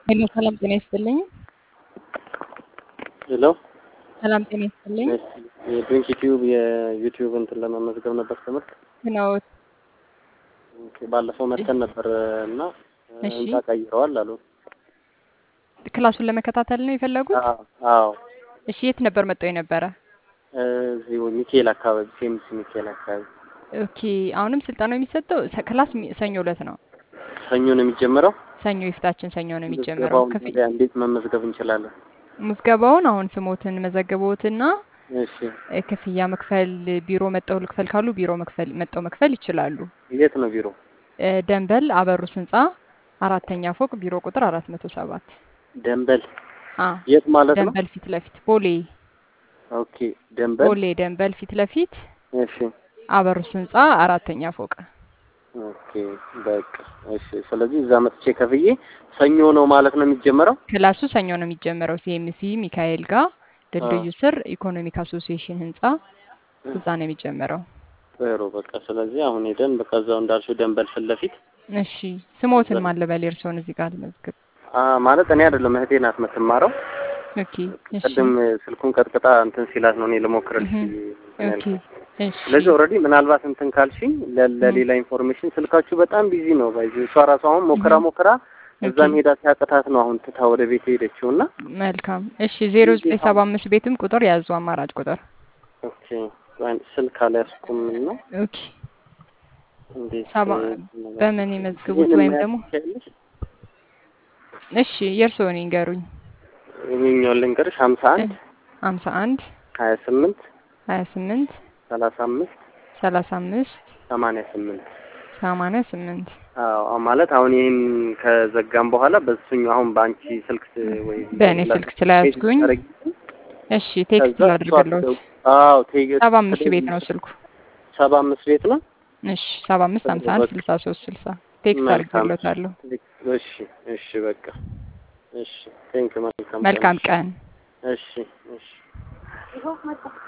ሄሎ ሰላም ጤና ይስጥልኝ። ሄሎ ሰላም ጤና ይስጥልኝ። የድሪንክ ዩቲዩብ የዩቲዩብ እንትን ለመመዝገብ ነበር ትምህርት ነው ኦኬ፣ ባለፈው መተን ነበር እና እሺ። ህንጻ ቀይረዋል አሉ። ክላሱን ለመከታተል ነው የፈለጉት? አዎ አዎ፣ እሺ የት ነበር መጥተው የነበረ? እዚሁ ሚካኤል አካባቢ ሴምስ ሚካኤል አካባቢ። ኦኬ አሁንም ስልጠናው የሚሰጠው ሰ- ክላስ የሚ- ሰኞ ዕለት ነው። ሰኞ ነው የሚጀምረው። ሰኞ የፊታችን ሰኞ ነው የሚጀምረው። ምዝገባውን ክፍያ ታዲያ እንዴት መመዝገብ እንችላለን? ምዝገባውን አሁን ስሞትን መዘገቦትና እሺ፣ እ፣ ክፍያ መክፈል ቢሮ መጠው ልክፈል ካሉ ቢሮ መክፈል መጠው መክፈል ይችላሉ። የት ነው ቢሮ? እ፣ ደንበል አበሩስ ህንጻ አራተኛ ፎቅ ቢሮ ቁጥር አራት መቶ ሰባት ደንበል አ የት ማለት ነው? ደንበል ፊት ለፊት ቦሌ ኦኬ፣ ደንበል ቦሌ ደንበል ፊት ለፊት እሺ፣ አበሩስ ህንጻ አራተኛ ፎቅ ኦኬ፣ በቃ እሺ። ስለዚህ እዛ መጥቼ ከፍዬ ሰኞ ነው ማለት ነው የሚጀመረው? ክላሱ ሰኞ ነው የሚጀመረው። ሲኤምሲ ሚካኤል ጋር ድልድዩ ስር ኢኮኖሚክ አሶሲዬሽን ህንጻ እዛ ነው የሚጀመረው። ጥሩ በቃ ስለዚህ አሁን ሄደን በቃ እዛው እንዳልሽው ደንበል ፊት ለፊት እሺ ስሞትን ማን ልበል? የእርስዎን እዚህ ጋር ልመዝግብ። አ ማለት እኔ አይደለም እህቴ ናት የምትማረው። ኦኬ እሺ ቅድም ስልኩን ቀጥቅጣ እንትን ሲላት ነው እኔ ልሞክርልሽ እህ፣ እንትን ኦኬ ያልኩት። እሺ ስለዚህ ኦልሬዲ ምናልባት እንትን ካልሽኝ ለ- ለሌላ ኢንፎርሜሽን ስልካችሁ በጣም ቢዚ ነው። ባይዚ እሷ ራሷ አሁን ሞክራ ሞክራ እዛም ሄዳ ሲያቅታት ነው አሁን ትታ ወደ ቤት ሄደችው እና መልካም እሺ ዜሮ ዘጠኝ ሰባ አምስት ቤትም ቁጥር ያዙ አማራጭ ቁጥር ኦኬ ወይም ስልክ አልያዝኩም እና ኦኬ እንዴት ሰባ እ- በምን ይመዝግቡት ይሄንን ወይም መያዝ ደግሞ ትችያለሽ? እሺ የእርስዎን ይንገሩኝ። ይሄኛውን ልንገርሽ ሀምሳ አንድ ሀምሳ አንድ ሀያ ስምንት ሀያ ስምንት ሰላሳ አምስት ሰላሳ አምስት ሰማንያ ስምንት ሰማንያ ስምንት አዎ ማለት አሁን ይህን ከዘጋም በኋላ በሱኛው አሁን በአንቺ ስልክ ስ- ወይ በእኔ ስልክ ስለያዝኩኝ እሺ ቴክስት ላድርግልዎት። አዎ ቴ- ሰባ አምስት ቤት ነው ስልኩ። ሰባ አምስት ቤት ነው። እሺ ሰባ አምስት ሀምሳ አንድ ስልሳ ሶስት ስልሳ ቴክስት መልካም። አድርግልዎታለሁ። እሺ እሺ በቃ እሺ ቴንክ መልካም መልካም ቀን። እሺ እሺ